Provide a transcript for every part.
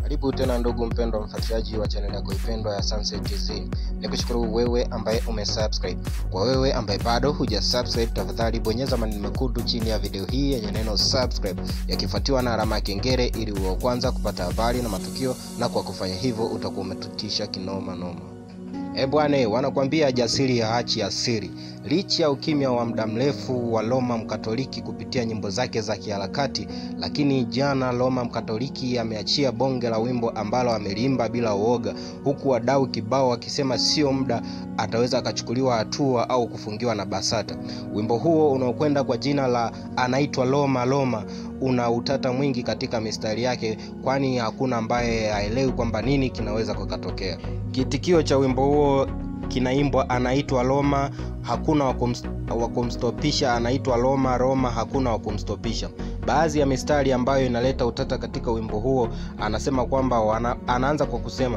Karibu tena ndugu mpendwa mfuatiliaji wa chaneli yako ipendwa ya Sunset TZ. Nikushukuru wewe ambaye umesubscribe. Kwa wewe ambaye bado hujasubscribe, tafadhali bonyeza maneno mekundu chini ya video hii yenye neno subscribe yakifuatiwa na alama ya kengele ili uwe wa kwanza kupata habari na matukio, na kwa kufanya hivyo utakuwa umetutisha kinoma noma. E bwana, wanakuambia jasiri ya hachi ya siri. Licha ya ukimya wa muda mrefu wa Roma Mkatoliki kupitia nyimbo zake za kiharakati, lakini jana Roma Mkatoliki ameachia bonge la wimbo ambalo ameliimba bila uoga, huku wadau kibao wakisema sio muda ataweza akachukuliwa hatua au kufungiwa na BASATA. Wimbo huo unaokwenda kwa jina la anaitwa Roma Roma una utata mwingi katika mistari yake, kwani hakuna ambaye haelewi kwamba nini kinaweza kukatokea. Kitikio cha wimbo huo kinaimbwa anaitwa Roma, hakuna wa kumstopisha, anaitwa Roma Roma, hakuna wa kumstopisha. Baadhi ya mistari ambayo inaleta utata katika wimbo huo, anasema kwamba wana, anaanza kwa kusema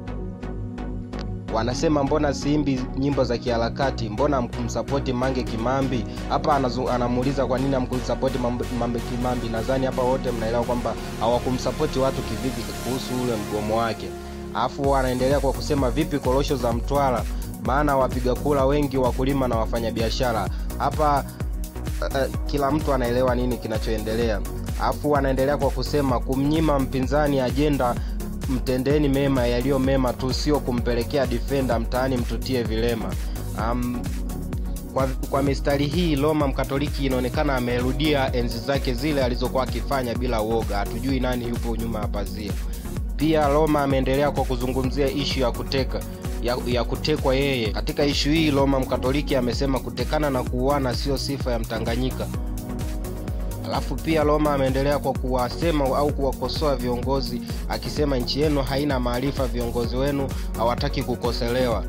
wanasema mbona siimbi nyimbo za kiharakati, mbona mkumsapoti Mange Kimambi? Hapa anamuuliza kwa nini amkumsapoti Mange Kimambi. Nadhani hapa wote mnaelewa kwamba hawakumsapoti watu kivipi kuhusu ule mgomo wake. Alafu anaendelea kwa kusema vipi korosho za Mtwara, maana wapiga kura wengi wakulima na wafanyabiashara. Hapa uh, kila mtu anaelewa nini kinachoendelea. Alafu anaendelea kwa kusema kumnyima mpinzani ajenda mtendeni mema yaliyo mema tu, sio kumpelekea defender mtaani mtutie vilema. Um, kwa, kwa mistari hii Roma Mkatoliki inaonekana amerudia enzi zake zile alizokuwa akifanya bila uoga. Hatujui nani yupo nyuma ya pazia. Pia Roma ameendelea kwa kuzungumzia ishu ya kuteka ya, ya kutekwa yeye. Katika ishu hii Roma Mkatoliki amesema kutekana na kuuana sio sifa ya Mtanganyika. Alafu pia Roma ameendelea kwa kuwasema au kuwakosoa viongozi akisema nchi yenu haina maarifa, viongozi wenu hawataki kukoselewa.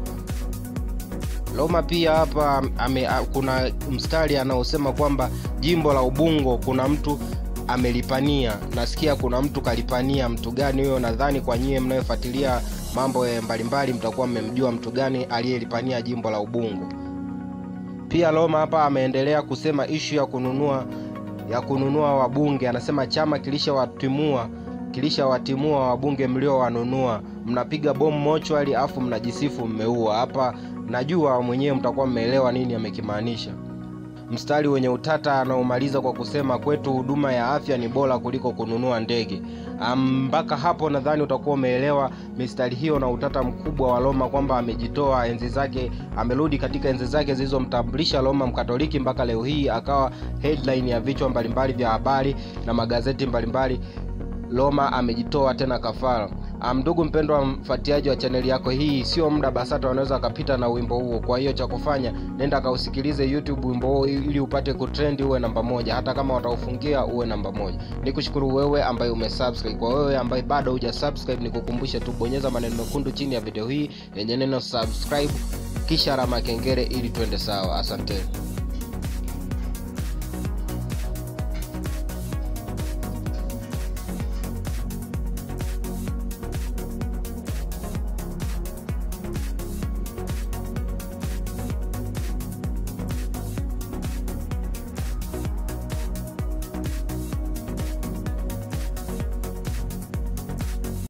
Roma pia hapa ame, kuna mstari anaosema kwamba jimbo la Ubungo kuna mtu amelipania. Nasikia kuna mtu kalipania. Mtu gani huyo? Nadhani kwa nyie mnayofuatilia mambo mbalimbali mtakuwa mmemjua mtu gani aliyelipania jimbo la Ubungo. Pia Roma hapa ameendelea kusema ishu ya kununua ya kununua wabunge. Anasema chama kilishawatimua kilishawatimua wabunge mliowanunua, mnapiga bomu mochwali afu mnajisifu mmeua. Hapa najua mwenyewe mtakuwa mmeelewa nini amekimaanisha. Mstari wenye utata anaomaliza kwa kusema kwetu huduma ya afya ni bora kuliko kununua ndege. Mpaka um, hapo nadhani utakuwa umeelewa mistari hiyo na utata mkubwa wa Roma kwamba amejitoa enzi zake, amerudi katika enzi zake zilizomtambulisha Roma Mkatoliki mpaka leo hii akawa headline ya vichwa mbalimbali vya habari na magazeti mbalimbali. Roma amejitoa tena kafara. Ndugu mpendwa mfuatiliaji wa chaneli yako hii, sio muda BASATA wanaweza wakapita na wimbo huo. Kwa hiyo cha kufanya, nenda kausikilize YouTube wimbo huo ili upate kutrend, uwe namba moja. Hata kama wataufungia uwe namba moja. Nikushukuru wewe ambaye umesubscribe. Kwa wewe ambaye bado hujasubscribe, nikukumbushe tu bonyeza maneno mekundu chini ya video hii yenye neno subscribe, kisha alama kengele ili twende sawa. Asanteni.